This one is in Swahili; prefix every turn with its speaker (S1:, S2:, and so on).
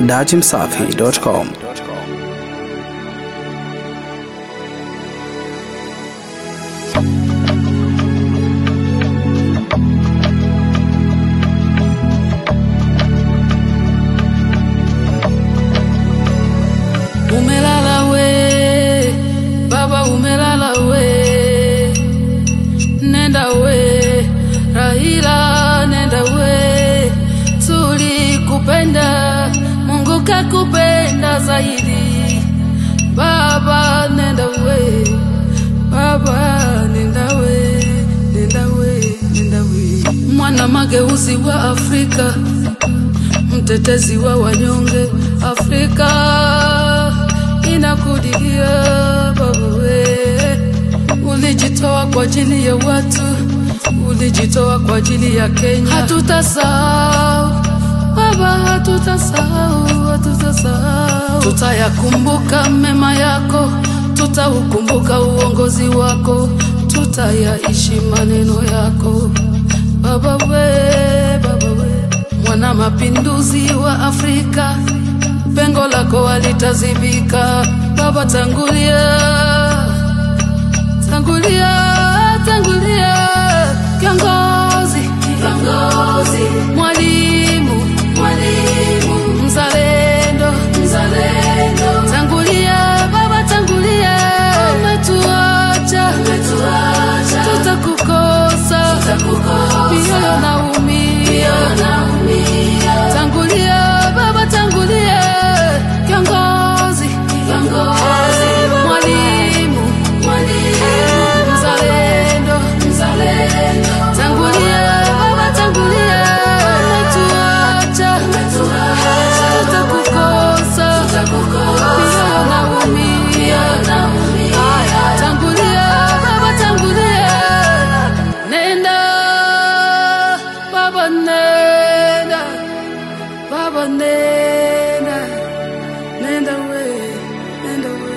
S1: dachimsafi.com.
S2: Umelala we, baba umelala we, nenda we, Raila nenda we, tulikupenda, Mungu kakupenda zaidi, baba nenda we, baba nenda we, nenda we, nenda we, mwana mageuzi wa Afrika mtetezi wa wanyonge Afrika inakudilia baba we, ulijitoa kwa ajili ya watu, ulijitoa kwa ajili ya Kenya. Hatutasahau baba, hatutasahau, hatutasahau. Tutayakumbuka mema yako, tutaukumbuka uongozi wako, tutayaishi maneno yako baba we, baba we mwana mapinduzi wa Afrika, pengo lako halitazibika. Baba, tangulia, tangulia, tangulia, kiongozi, kiongozi, mwalimu, mwalimu, mzalendo, mzalendo, tangulia baba, tangulia, umetuacha, umetuacha, tutakukosa, tutakukosa, mioyo naumia, naumia, tangulia baba, tangulia, kiongozi, kiongozi, mwalimu, mwalimu, mzalendo, mzalendo, tangulia baba, tangulia, umetuacha, umetuacha, tutakukosa, tutakukosa, mioyo naumia, tangulia baba, tangulia, nenda baba, nenda baba, nenda, nenda we, nenda we.